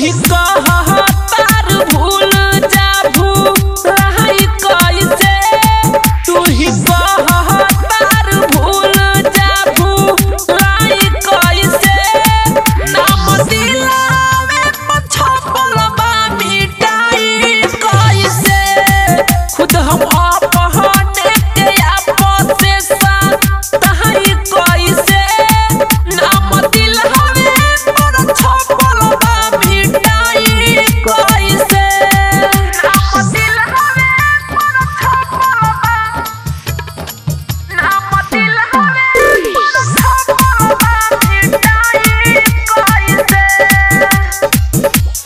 ही कह तार भूल जा भूलाई कैसे तू ही कह तार भूल जा भूलाई कैसे नाम दिलावे पछपल बा मिटाई कैसे खुद हम अपहने के आपस से तहाई कैसे नाम दिलावे पर छपल बा मिटाई कैसे नाम दिलावे पर छपल बा नाम दिलावे पर छपल बा मिटाई कैसे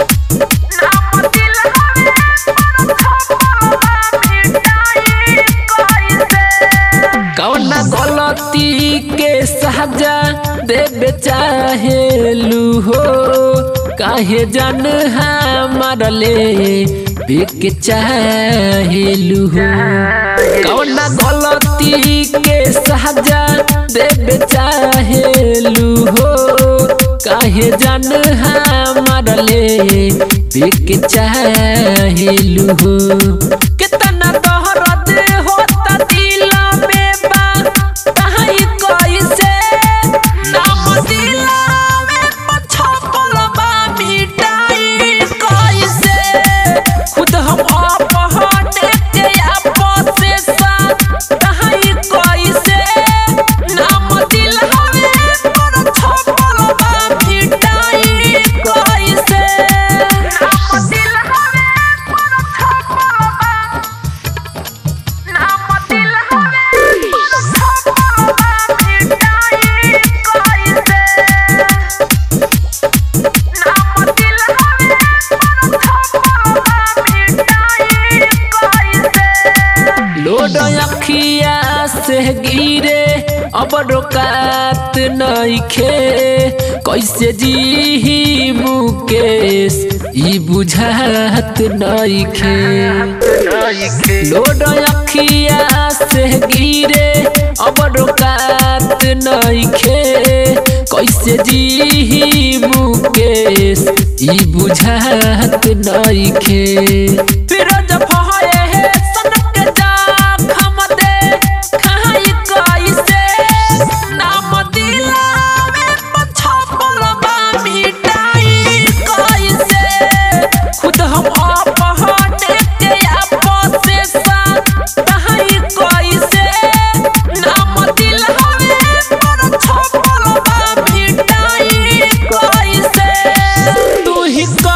कौना गलती के सजा देवे चाहेलू हो काहे जान हमार ले बिक चाहेलू हो कौना गलती के सजा देवे चाहेलू हो काहे जान हमार ले बिक चाहेलू हो कितना दहरद होता दिल में बा तहाई कैसे नाम दिलावे पछपल बा मिटाई कैसे खुद हम अपहने के आपस से तहाई कैसे नाम दिलावे पर छपल बा मिटाई कैसे नाम दिलावे पर छपल बा नाम दिलावे पर छपल बा मिटाई कैसे नाम दिलावे पर छपल बा मिटाई कैसे लोड अखिया से गिरे अब रोकात नइखे कैसे जी मुकेश ई बुझात नइखे लोड अखिया से गिरे अब रोकात नइखे कैसे जी मुकेश ई बुझात नइखे फिरोज फहए हे सनक जा खम दे खाई कैसे नाम दिलावे पछपल बा मिटाई कैसे खुद हम अपहने के आपस से तहाई कैसे नाम दिलावे पर छपल बा मिटाई कैसे तू ही